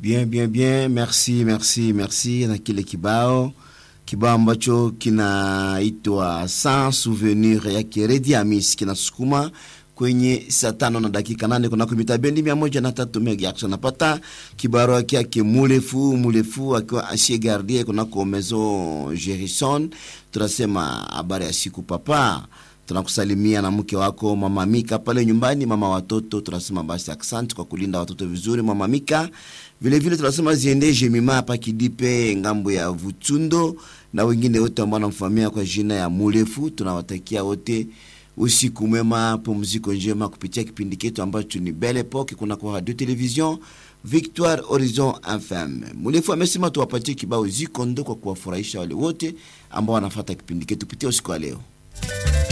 Bien, bien, bien, merci, merci, merci na kile kibao kibao ambacho kinaitwa Sans Souvenir yake Redi Amis kinasukuma kwenye saa tano na dakika nane kunako mita bendi mia moja na tatu megahertz. Napata kibaro yake mulefu mulefu akiwa ancien gardien kunako maison Gerison. Tunasema habari ya siku papa tunakusalimia na mke wako mama Mika pale nyumbani, mama watoto. Tunasema basi asante kwa kulinda watoto vizuri, mama Mika. Vile vile tunasema ziende Jemima hapa Kidipe, ngambo ya Vutundo, na wengine wote ambao wanamfahamia kwa jina ya Mulefu. Tunawatakia wote usiku mwema, pumziko njema kupitia kipindi chetu ambacho ni Belle Epoque kuna kwa radio television Victoire Horizon FM. Mulefu amesema tuwapatie kibao zikondo kwa kuwafurahisha wale wote ambao wanafuata kipindi chetu kupitia usiku wa leo.